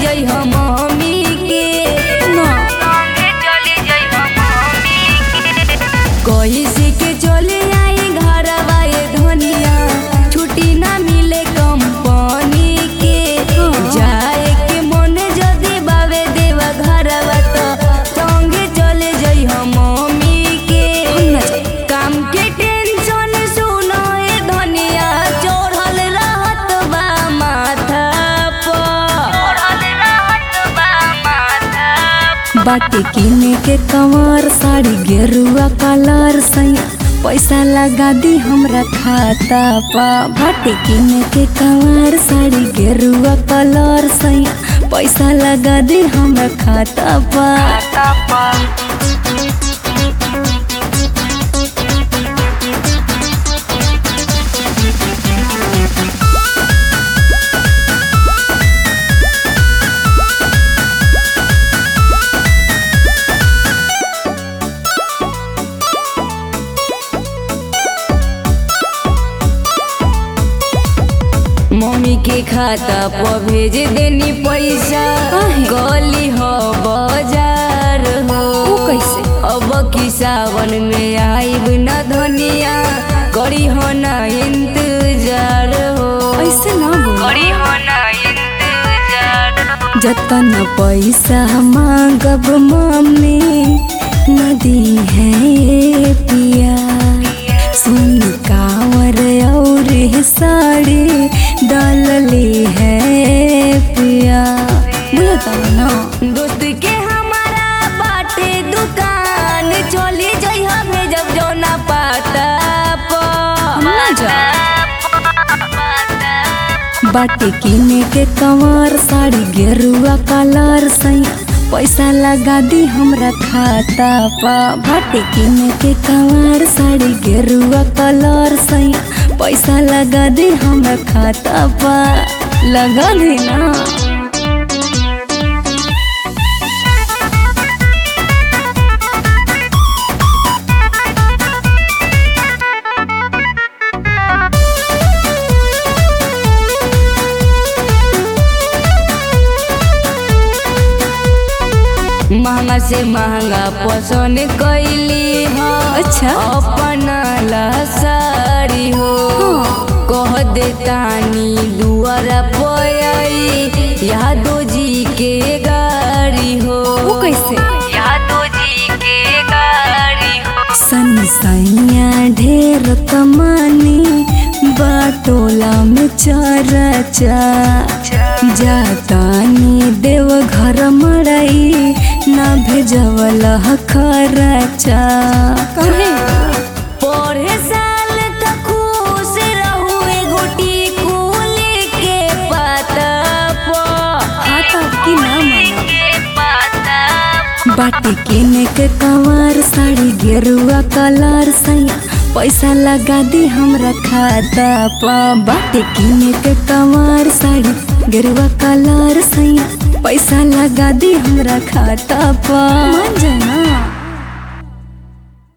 जई हम मम्मी के ना संगे चली जई हम मम्मी के कैसे के चले आई घरवा ये धनिया छुट्टी ना मिले कंपनी के जाए के मन जदी बावे देवा घरवा तो संगे चले जई हम मम्मी के हम ना जाई। काम के टेंशन सुनो ए धनिया चढ़ल रहत बा माथा पर चढ़ल रहत बा माथा बाटे किने के कंवर साड़ी गेरुआ कलर सैया पैसा लगा दी हमरा खाता पा बाटे किने के कंवर साड़ी गेरुआ कलर सैया पैसा लगा दी हमरा खाता पा मम्मी के खाता पर भेज देनी पैसा काहे? गली हो बाजार हो ऊ कैसे? अब की सावन में आईब न धनिया करी हो ना इंतजार हो ऐसे ना बोल करी हो ना इंतजार हो। जतन पैसा मांगब मम्मी नदी है पिया सुन कावर और साड़ी डालली है पिया बुझता ना दोस्त के हमारा बाटे दुकान चली जाइ हमें जब जौना पाता हम ना जा। पाता बाटे किने के कंवर साड़ी गेरुआ कलर सैया पैसा लगा दी हमरा खाता पा बाटे किने के कंवर साड़ी गेरुआ कलर सैया पैसा लगा दी हमरा खाता पा लगा दी ना महंगा से महंगा पसंद कैली हो अच्छा। अपना ला साड़ी हो कह दे तानी दुआरा पयाई यादो जी के गाड़ी हो वो कैसे यादो जी के गाड़ी हो सन सैया ढेर कमानी बाटोला में चरचा जातानी देव घर मड़ई ना भेजवल खरचा कहे पढ़े साल तक खुश रहू एगो टिकुल के पाता पर खाता की ना माना के पाता बाटे किने के कंवर साड़ी गेरुआ कलर सैया पैसा लगा दी हमरा खाता पा बाटे किने के कंवर साड़ी गेरुआ कलर सैया पैसा लगा दी हमरा खाता पा मन जा